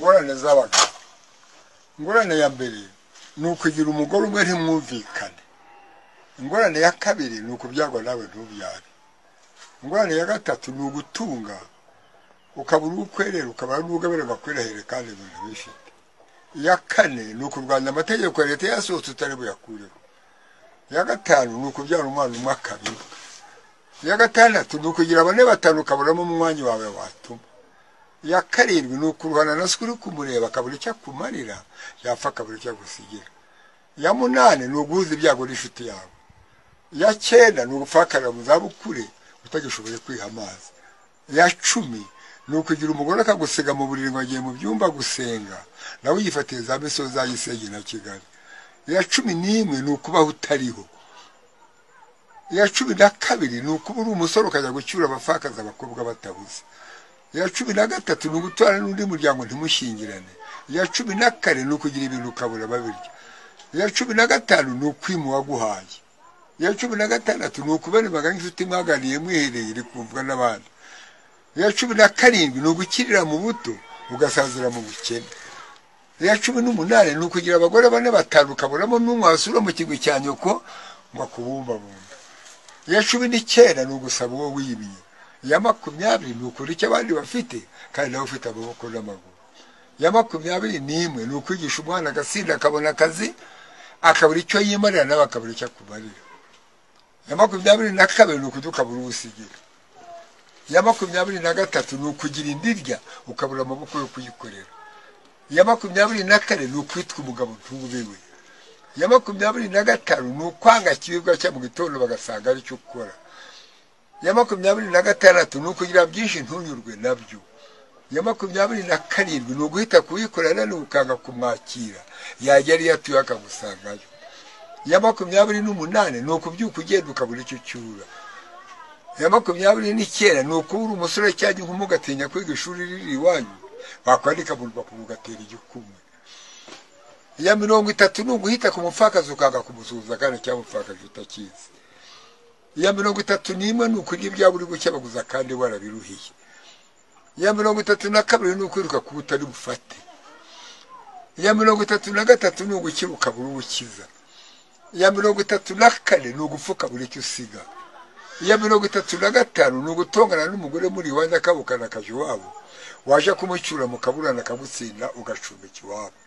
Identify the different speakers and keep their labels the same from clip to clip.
Speaker 1: ingorane z'abagabo ingorane ya mbere ni ukugira umugore umwe ntimwumvikane ingorane ya kabiri ni ukubyagwa nawe ntubyare ingorane ya gatatu ni ugutunga ukabura uwo ukwerera ukabura n'ubugabire bakwirahire kandi ibintu bifite iya kane ni ukurwanya amategeko ya leta yasohotse utari buyakureho iya gatanu ni ukubyara umwana umwe akabiri iya gatandatu ni ukugira bane batanu ukaburamo umwanya wawe watuma iya karindwi ni ukuruhana na se uri kumureba akabura icyo akumarira yapfa akabura icyo agusigira iya munani ni uguhuza ibyago n'inshuti yawe iya cyenda ni ugupfakarira mu zabukure utagishoboye kwiha amazi iya cumi ni ukugira umugore akagusiga mu buriri ngo agiye mu byumba gusenga nawe yifatiye za misozi y'isenge na kigali iya cumi n'imwe ni ukubaho utariho iya cumi na kabiri ni ukuba uri umusore ukajya gucyura abapfakazi abakobwa batabuze iya cumi na gatatu ni ugutora n'undi muryango ntimushingirane iya cumi na kane ni ukugira ibintu ukabura babirya iya cumi na gatanu ni ukwima uwaguhaye iya cumi na gatandatu ni ukubera imbaga nk'inshuti mwaganiye mwihereye iri kumvwa n'abandi iya cumi na karindwi ni ugukirira mu buto ugasazira mu bukene iya cumi n'umunani ni ukugira abagore bane batanu ukabonamo n'umwe wasura mu kigwi cya nyoko ngo akubumbabumbe iya cumi n'icyenda ni ugusaba uwo wimye iya makumyabiri ni ukora icyo abandi bafite kandi nawe ufite amaboko n'amaguru iya makumyabiri n'imwe ni ukwigisha umwana agasinda akabona akazi akabura icyo yimarira nawe akabura icyo akumarira iya makumyabiri na kabiri ni ukudukabura ubusigira iya makumyabiri na gatatu ni ukugira indirya ukabura amaboko yo kuyikorera iya makumyabiri na kane ni ukwitwa umugabo ntubewe iya makumyabiri na gatanu ni ukwanga ikiribwa cya mu gitondo bagasanga ari cyo ukora iya makumyabiri na gatandatu ni ukugira byinshi ntunyurwe nabyo iya makumyabiri na karindwi ni uguhita kuyikorana n'ukanga kumwakira yajya ariyo atuye akagusangayo iya makumyabiri n'umunani ni ukubyuka ugenda ukabura icyo ucyura iya makumyabiri n'icyenda ni ukubura umusore cyangwa inkumi ugatinya kwiga ishuri riri iwanyu wakwandika mu rupapuro ugatera igikumwe iya mirongo itatu ni uguhita ku mupfakazi ukanga kumusuhuza kandi cyangwa umupfakazi utakizi iya mirongo itatu n'imwe ni ukurya ibyaba uri gukebaguza kandi warabiruhiye iya mirongo itatu na kabiri ni ukwiruka kuba utari bufate iya mirongo itatu na gatatu ni ugukira ukabura ubukiza iya mirongo itatu na kane ni ugupfuka buri icyo usiga iya mirongo itatu na gatanu ni ugutongana n'umugore muri iwanyu akabukana akaje iwabo waje kumucyura mukaburana akagutsinda ugacumbika iwabo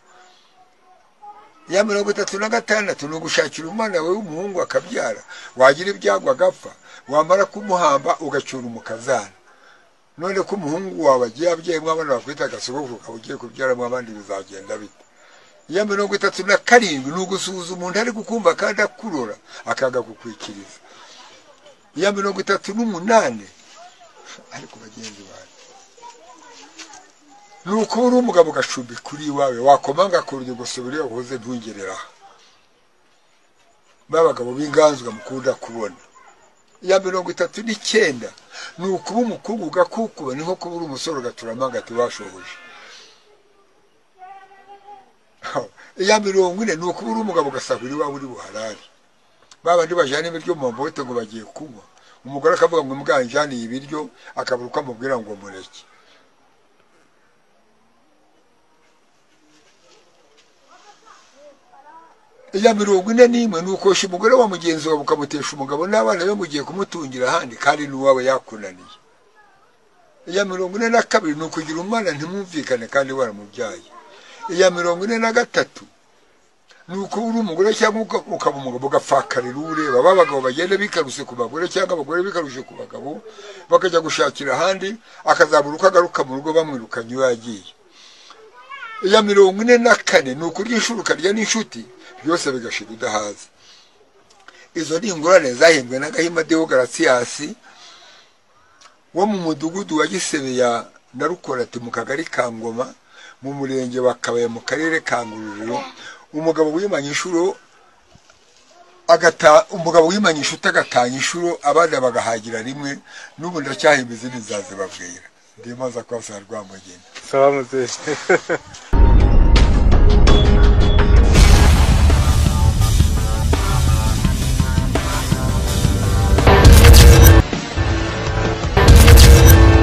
Speaker 1: iya mirongo itatu na gatandatu ni ugushakira umwana wawe w'umuhungu akabyara wagira ibyago agapfa wamara kumuhamba ugacyura umukazana none ko umuhungu wawe agiye abyeyemo abana bakwita agasogokuru ukaba ugiye kubyaramo abandi bizagenda bite iya mirongo itatu na karindwi ni ugusuhuza umuntu ari kukumva kandi akurora akaga gukwikiriza iya mirongo itatu n'umunani ariko bagenzi banjye ni ukubura umugabo ugacumbi kuri iwawe wakomanga ku rugi gusubira iyo uhuze ntungere b'abagabo b'inganzwa mukunda kubona iya mirongo itatu n'icyenda ni ukuba umukungu ugakukuba ni nko kubura umusore ugaturamo agati washoboje iya mirongo ine ni ukubura umugabo ugasahura iwawe uri buharari babandi bajyana ibiryo mu mabote ngo bagiye kunywa umugore akavuga ngo mwanjaniye ibiryo akabura uko amubwira ngo mureke iya mirongo ine n'imwe ni ukosha umugore wa mugenzi wawe ukamutesha umugabo n'abana be mugiye kumutungira ahandi kandi n'uwaba yakunaniye iya mirongo ine na kabiri ni ukugira umwana ntimwumvikane kandi waramubyaye iya mirongo ine na gatatu ni uko uri umugore cyangwa ukaba umugabo ugapfakarira ureba ba bagabo bagenda bikaruse ku bagore cyangwa abagore bikarushe ku bagabo bakajya gushakira ahandi akazabura uko agaruka mu rugo bamwirukanye iyo yagiye iya mirongo ine na kane ni ukurya inshuro ukarya n'inshuti byose bigashira udahaze izo ni ingorane zahimbwe na gahima dewo garasiyasi wo mu mudugudu wa gisebe ya narukorati mu kagari ka ngoma mu murenge wa kabaye mu karere ka ngororero umugabo wimanye inshuro agata umugabo wimanye inshuti agatanya inshuro abana bagahagira rimwe n'ubu ndacyahimba izindi zazibabwira ndimaza kwasa rwamugeni